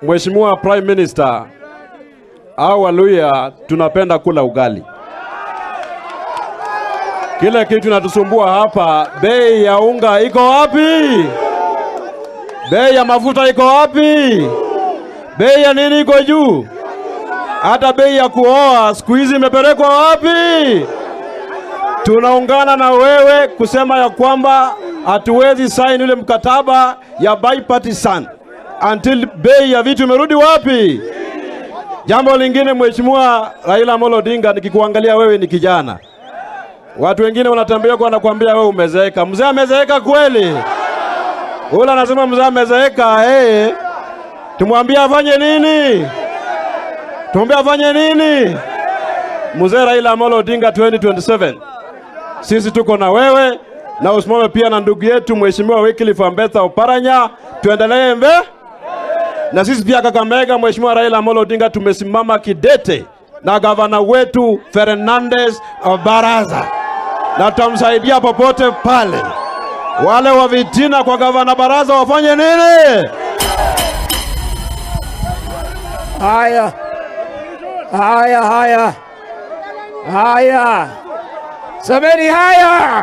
Mheshimiwa Prime Minister, au Waluya tunapenda kula ugali. Kile kitu natusumbua hapa, bei ya unga iko wapi? Bei ya mafuta iko wapi? Bei ya nini iko juu? Hata bei ya kuoa siku hizi imepelekwa wapi? Tunaungana na wewe kusema ya kwamba hatuwezi sign ule mkataba ya bipartisan until bei ya vitu imerudi wapi? Jambo lingine, Mheshimiwa Raila Amolo Odinga, nikikuangalia wewe ni kijana, watu wengine wanatembea kwa wanakuambia wewe umezeeka. Mzee amezeeka kweli? Ule anasema mzee amezeeka, eh, tumwambie afanye nini? Tumwambie afanye nini? Mzee Raila Amolo Odinga 2027 sisi tuko na wewe na usimame pia na ndugu yetu Mheshimiwa Wycliffe Ambetha Oparanya, tuendelee mbe na sisi pia Kakamega, Mheshimiwa Raila Amolo Odinga tumesimama kidete na gavana wetu Fernandez Baraza na tutamsaidia popote pale. Wale wa vitina kwa gavana Baraza wafanye nini? Haya, haya, haya, haya, semeni haya.